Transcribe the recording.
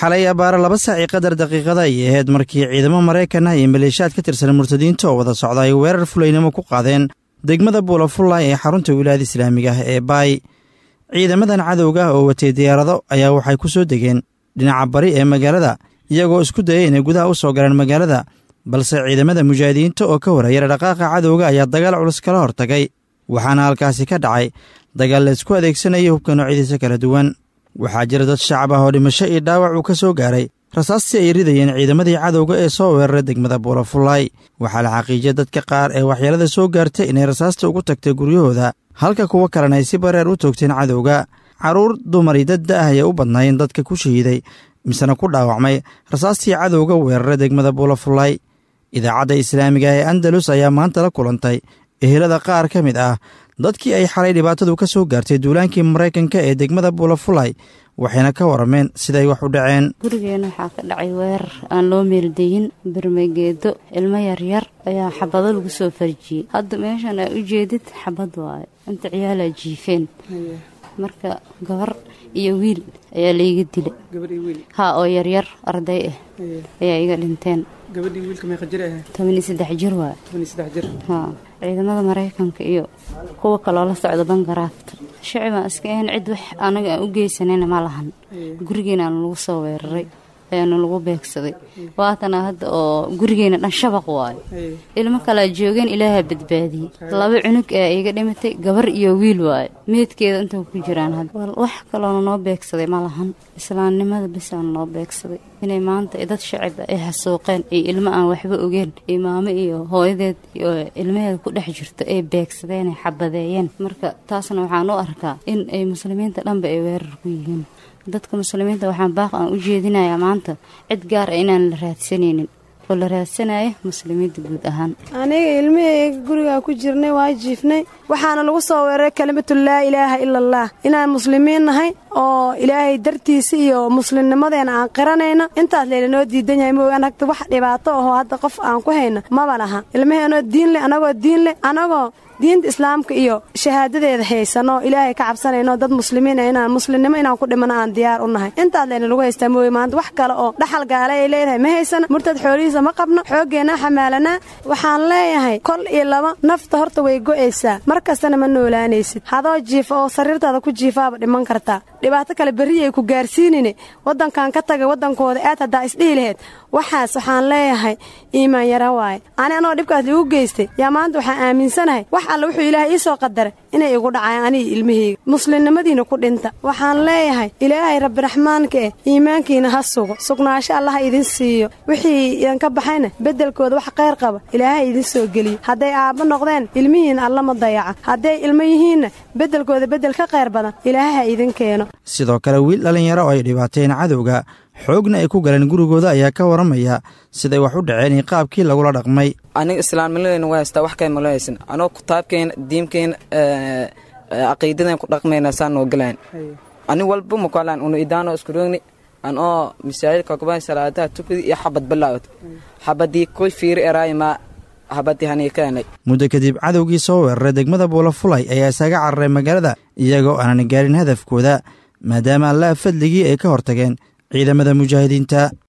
xalay abaare laba saaci qadar daqiiqada ayay ahayd markii ciidamo maraykan ah iyo maleeshaad ka tirsan murtadiinta oo wada socda ay weerar fulaynimo ku qaadeen degmada buulafullay ee xarunta wilaayada islaamiga ah ee baay ciidamadan cadowga oo watay diyaarado ayaa waxay ku soo degeen dhinaca bari ee magaalada iyagoo isku dayay inay gudaha u soo galaan magaalada balse ciidamada mujaahidiinta oo ka warayara dhaqaaqa cadowga ayaa dagaal culus kala hortagay waxaana halkaasi ka dhacay dagaal la isku adeegsanayay hubka noocyadiisa kala duwan waxaa jira dad shacab ah oo dhimasho iyo dhaawac uu ka soo gaaray rasaastii ay ridayeen ciidamadii cadowga ee soo weeraray degmada buulafullaay waxaa la xaqiijiyay dadka qaar ee waxyeelada soo gaartay inay rasaasta ugu tagtay guryahooda halka kuwo kalena ay si bareer u toogteen cadowga carruur dumari dad da ah ayay u badnaayeen dadka ku shahiiday misena ku dhaawacmay rasaastii cadowga weeraray degmada buulafullaay idaacadda islaamiga ee andalus ayaa maanta la kulantay ehelada qaar ka mid ah dadkii ay xalay dhibaatadu ka soo gaartay duulaankii maraykanka ee degmada buulafullay waxayna ka warameen siday wax u dhaceen gurigeena waxaa ka dhacay weerar aan loo meeldayin bermageedo ilmo yaryar ayaa xabado lagu soo farjiyey hadda meeshan aa u jeedid xabad waayo inta ciyaalaa jiifeen marka gabar iyo wiil ayaa layga dilay ha oo yaryar arday ah ayaa iga dhinteen tobaniyo saddex jir waayo ha ciidamada maraykanka iyo kuwa kaloo la socda bangaraafta shacibaan iska ahayn cid wax anaga aan u geysanayna ma lahan gurigeena lagu soo weeraray ayaana lagu beegsaday waatana hadda oo gurigeena dhan shabaq waayo ilmo kalea joogeen ilaaha badbaadiyey laba cunug ee iga dhimatay gabar iyo wiil waayo meedkeeda inta ku jiraan hadda wax kaloona noo beegsaday ma lahan islaamnimada bisaana noo beegsaday inay maanta dad shacib ay xasuuqeen iyo ilmo aan waxba ogeen iyo maamo iyo hooyadeed iyo ilmaheeda ku dhex jirto ay beegsadeen ay xabadeeyeen marka taasna waxaan u arkaa in ay muslimiinta dhanba ay weerar ku yihiin dadka muslimiinta waxaan baaq aan u jeedinayaa maanta cid gaar ah inaan la raadsanaynin oo la raadsanayo muslimiinta guud ahaan aniga ilmihayga gurigaa ku jirnay waa jiifnay waxaana lagu soo weeraray kelimatu laa ilaaha ila allah inaan muslimiin nahay oo ilaahay dartiisa iyo muslimnimadeena aan qiranayno intaas laylanoo diidan yahay mooy anagta wax dhibaato ahoo hadda qof aan ku hayno maba laha ilmaheenoo diin leh anagoo diin leh anagoo diinta islaamka iyo shahaadadeeda haysanoo ilaahay ka cabsanayno dad muslimiin ah inaan muslimnimo inaan ku dhimano aan diyaar u nahay intaas layna lagu haystaa mooye maanta wax kale oo dhaxal gaale ay leedahay ma haysana murtad xoolihiisa ma qabno xooggeenna xamaalanaa waxaan leeyahay kol iyo laba nafta horta way go'aysaa mar kastana ma noolaanaysid hadoo jiifa oo sariirtaada ku jiifaaba dhiman kartaa dhibaato kale berri ay ku gaarsiinine waddankan ka tagay waddankooda aad haddaa isdhihi laheyd waxaas waxaan leeyahay iimaan yara waaye ani anoo dhibkaas liigu geystay yaa maanta waxaan aaminsanahay wax alle wuxuu ilaahay ii soo qadaray inay igu dhacayaan aniga ilmahayga muslimnimadiina ku dhinta waxaan leeyahay ilaahay rabbiraxmaanka eh iimaankiina ha sugo sugnaasho allaha idin siiyo wixii idinka baxayna beddelkooda wax qayr qaba ilaahay idin soo geliyo hadday aabbo noqdeen ilmihiina allama dayaca hadday ilmo yihiinna beddelkooda beddel ka qayr badan ilaahay ha idin keeno sidoo kale wiil dhallinyaro oo ay dhibaateen cadowga xoogna ay ku galeen gurigooda ayaa ka waramaya siday wax u dhaceen iyo qaabkii lagula dhaqmay aniga islaamnimadeyna waa haystaa wax kale malo haysan anoo kitaabkeena diimkeena caqiidadeen ku dhaqmayna saan noo galayn ani walba makalaan unu idaano isku roogni an oo masaajidka kuban salaadaha tukadi iyo xabad bilaawad xabadii kuy fiiri eraaymaa habadii haniikaanay muddo kadib cadowgii soo weeraray degmada buulafulay ayaa isaga cararay magaalada iyagoo aanan gaarin hadafkooda maadaama allaha fadligii ay ka hortageen ciidamada mujaahidiinta